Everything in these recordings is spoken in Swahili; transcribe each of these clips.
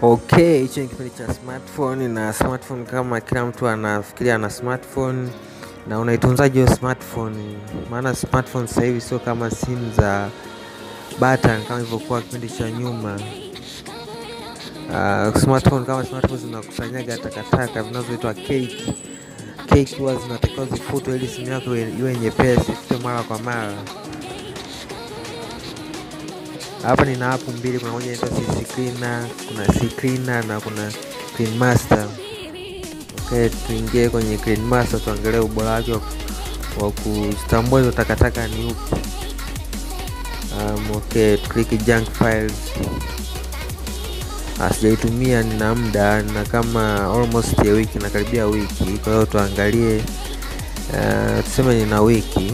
Okay, hicho ni kipindi cha smartphone na smartphone, kama kila mtu anafikiria ana smartphone na unaitunzaje hiyo smartphone? Maana smartphone sasa hivi sio kama simu za button kama ilivyokuwa kipindi cha nyuma. Uh, smartphone kama smartphone zinakusanyaga takataka zinazoitwa cake. Cake huwa zinatakiwa zifutwe ili simu yako iwe iwe nyepesi, ifutwe mara kwa mara. Hapa nina app mbili, kuna moja inaitwa CC Cleaner, kuna C Cleaner na kuna Clean Master. Okay, tuingie kwenye Clean Master tuangalie ubora wake wa- wa kuzitambua hizo takataka ni upi. Um, okay, tukliki junk files. Ah, Sijaitumia, nina muda na kama almost a wiki, nakaribia wiki, kwa hiyo tuangalie uh, tuseme nina wiki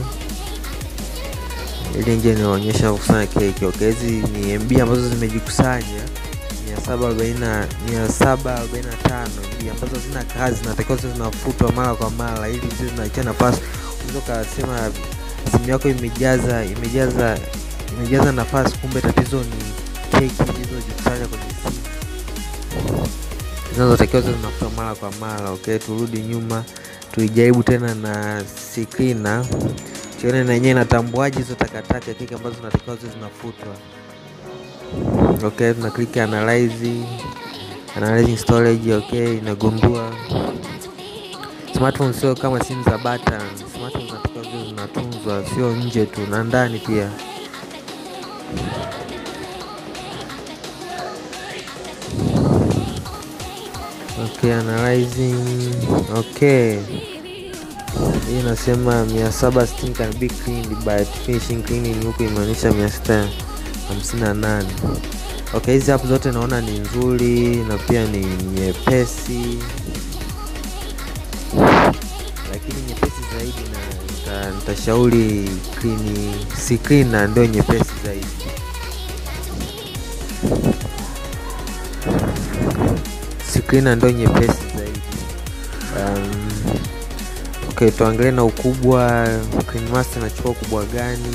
ili nje niwaonyesha kukusanya keki. Okay, hizi ni MB ambazo zimejikusanya 740 745 MB ambazo zina kazi, zinatakiwa ziwe zinafutwa mara kwa mara ili ziwe zinaachia nafasi. Unaweza ukasema simu yako imejaza imejaza imejaza nafasi, kumbe tatizo ni keki zilizojikusanya kwenye simu zinazotakiwa ziwe zinafutwa mara kwa mara. Okay, turudi nyuma tuijaribu tena na siklina tuone na yenyewe inatambuaje hizo takataka keki ambazo zinatakiwa ziwe zinafutwa. Okay, tuna click analyze analyzing storage. Okay, inagundua smartphone sio kama simu za button. Smartphone zinatakiwa ziwe zinatunzwa, sio nje tu na ndani pia. Okay, analyzing. Okay, hii inasema 760 can be cleaned but finishing cleaning huku imaanisha 658. Okay, hizi app zote naona ni nzuri na pia ni nyepesi, lakini nyepesi zaidi na nita- nitashauri clean si clean na ndio nyepesi zaidi. Si clean na ndio nyepesi zaidi. Um, okay, tuangalie na ukubwa. Clean Master inachukua ukubwa gani?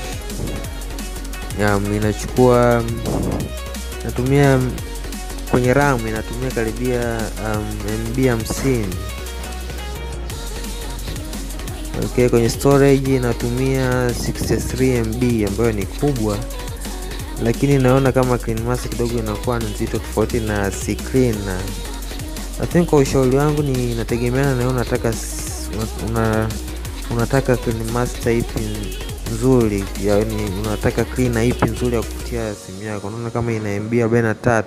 Um, inachukua natumia kwenye RAM inatumia karibia um, MB hamsini. Okay, kwenye storage inatumia 63 MB ambayo ni kubwa, lakini naona kama Clean Master kidogo inakuwa ni nzito tofauti na C Clean. Na I think kwa ushauri wangu ni inategemeana na wewe unataka s- una, unataka Clean Master ipi nzuri, yaani unataka cleaner ipi nzuri ya kufutia simu yako. Unaona kama ina MB 43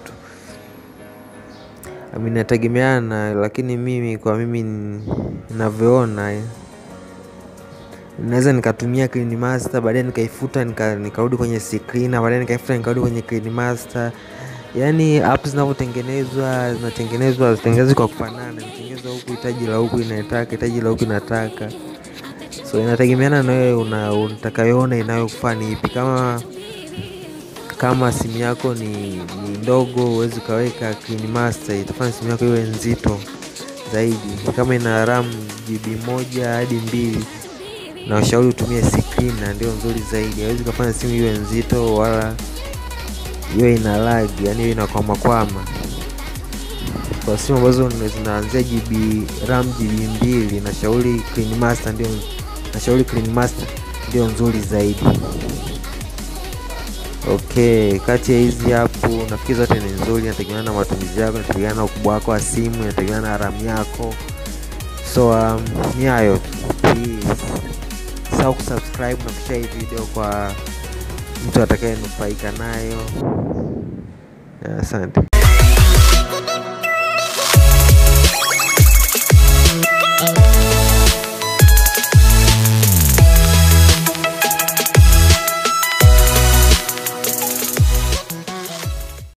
I mean, inategemeana, lakini mimi kwa mimi n- ninavyoona eh, naweza nikatumia Clean Master baadaye nikaifuta nika, nikarudi kwenye C Cleaner baadaye nikaifuta nikarudi kwenye Clean Master. Yaani apps zinavyotengenezwa zinatengenezwa zitengenezwa kwa kufanana, inatengenezwa huku hitaji la huku inataka, hitaji la huku inataka, so inategemeana na wewe una utakayoona inayokufaa ni ipi. Kama kama simu yako ni, ni ndogo, huwezi ukaweka Clean Master, itafanya simu yako iwe nzito zaidi. Kama ina RAM GB moja hadi mbili na ushauri utumie C Cleaner, ndio nzuri zaidi. Haiwezi kufanya simu iwe nzito wala iwe ina lag, yani iwe inakwamakwama. Kwa simu ambazo ni- zinaanzia GB RAM GB mbili, nashauri Clean Master ndio nashauri Clean Master ndio nzuri zaidi. Okay, kati ya hizi hapo nafikiri zote ni nzuri, inategemeana na matumizi yako, inategemeana na ukubwa wako wa simu, inategemeana na RAM yako. So um, ni hayo tu. Please usisahau kusubscribe na kushare hii video kwa mtu atakayenufaika nayo. Asante.